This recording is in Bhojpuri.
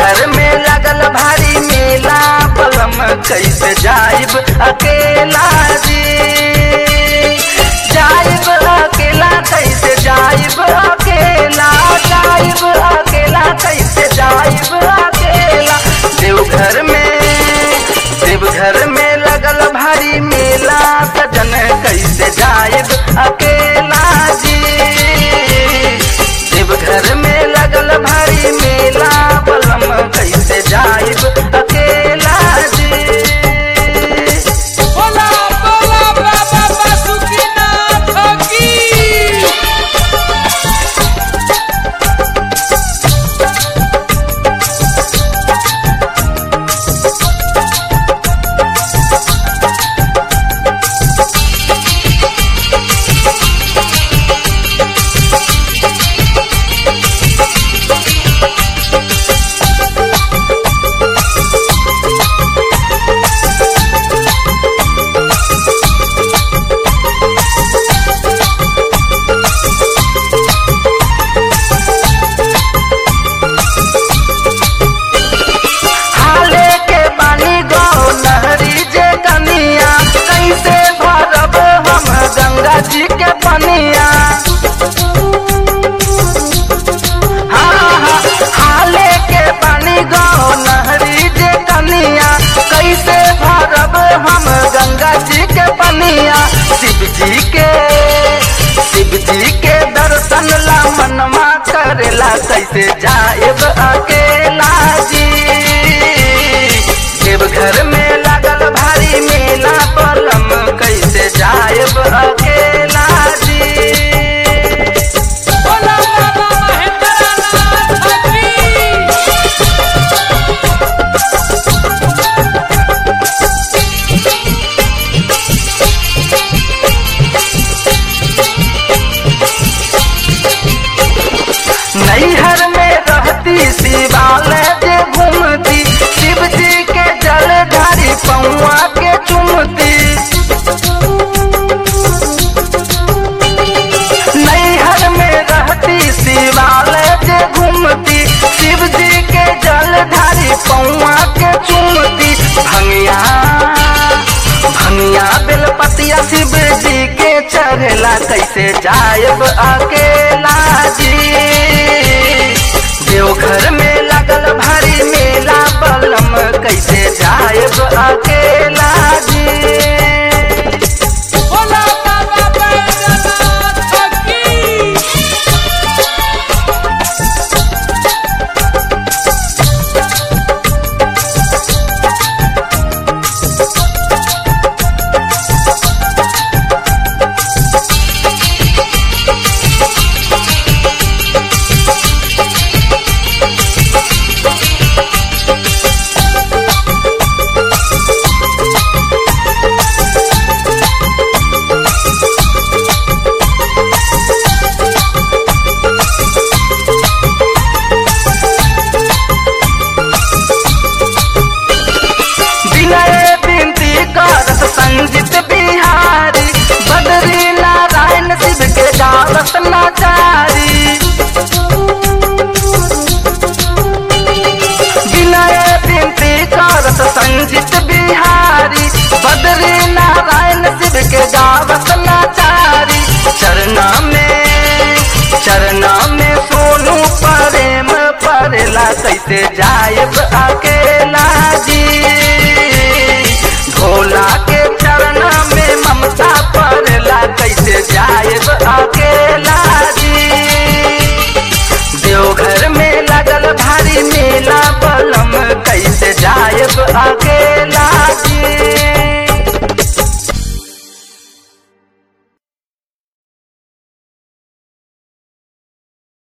देवघर में लगल भारी मेला बलम कैसे जाइब अकेला जी जाइब अकेला कैसे जाइब अकेला जाइब अकेला कैसे जाइब अकेला देवघर में देवघर में लगल भारी मेला सजन कैसे जाइब अकेला जी देवघर में लगल भारी मेला बलम कैसे जाइब अकेला जी बोला बोला बाबा बासुकीनाथ की हाले के पानी गो नहरी जे कनिया कैसे भरब हम गंगा जी के पनिया हाँ, हाँ, हाले के पानी गो नहरी जे कनिया कैसे भरब हम गंगा जी के पनिया शिव जी के शिव जी के दर्शन ला मनवा करेला कैसे जाएब अकेला जी देवघर में लगल भारी मेला पलम कैसे जाएब अकेला जी बोला बाबा महेंद्रनाथ की नैहर में रहती शिवालय जे घूमती शिव जी के जल ढारी पौआ के चुमती नैहर में रहती शिवालय जे घूमती शिव जी के जल ढारी पौआ के चुमती भंगिया भंगिया बेलपतिया शिव जी के चढ़ेला कैसे जायब अकेला जी देवघर में लगल भारी मेला बलम कैसे जायब अकेला जी बोला बाबा बैद्यनाथ की विनय बिनती करत संजित बिहारी बदरी नारायण शिव के गावत नाचारी विनय बिनती करत संजित बिहारी बदरी नारायण शिव के गावत नाचारी चरना में चरना में सोनू प्रेम परेला कैसे जायब अकेला जी भोला के चरना में ममता परेला कैसे जायब अकेला जी देवघर में लगल भारी मेला बलम कैसे जायब अकेला